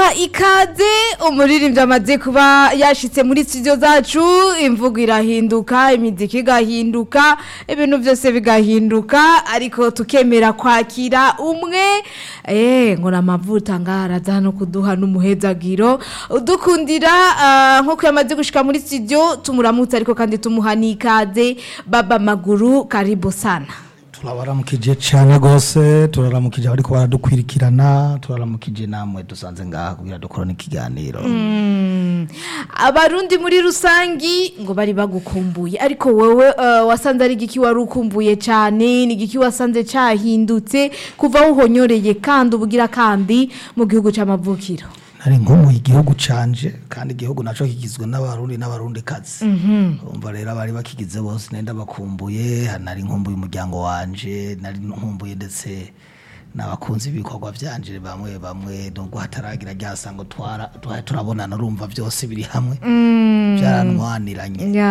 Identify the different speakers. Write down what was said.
Speaker 1: turabaha ikaze umuririmbyi amaze kuba yashitse muri studio zacu imvugo irahinduka imiziki igahinduka ibintu byose bigahinduka ariko tukemera kwakira umwe eh ngo namavuta ngaraza no kuduha n'umuhezagiro udukundira ah, nkuko yamaze gushika muri studio tumuramutse ariko kandi tumuha n'ikaze baba maguru karibu sana
Speaker 2: turabaramukije cyane rwose turaramukije abariko baradukwirikirana turaramukije namwe dusanze ngaha kugira dukorane ikiganiro
Speaker 1: abarundi muri rusangi ngo bari bagukumbuye ariko wowe eh, wasanze ari igiki wari ukumbuye cyane ni igiki wasanze cyahindutse kuva wuhonyoreye kandi ubugira kandi mu gihugu c'amavukiro
Speaker 2: nari nkumuye igihugu canje kandi igihugu naco kigizwe n'abarundi n'abarundi kazi umva rero abari bakigize bose nenda bakumbuye nari nkumbuye umuryango wanje nari nkumbuye ndetse n'abakunzi b'ibikorwa vyanje bamwe bamwe nubwo hataragira ryasango twara turabonana urumva byose biri hamwe byaranwaniranye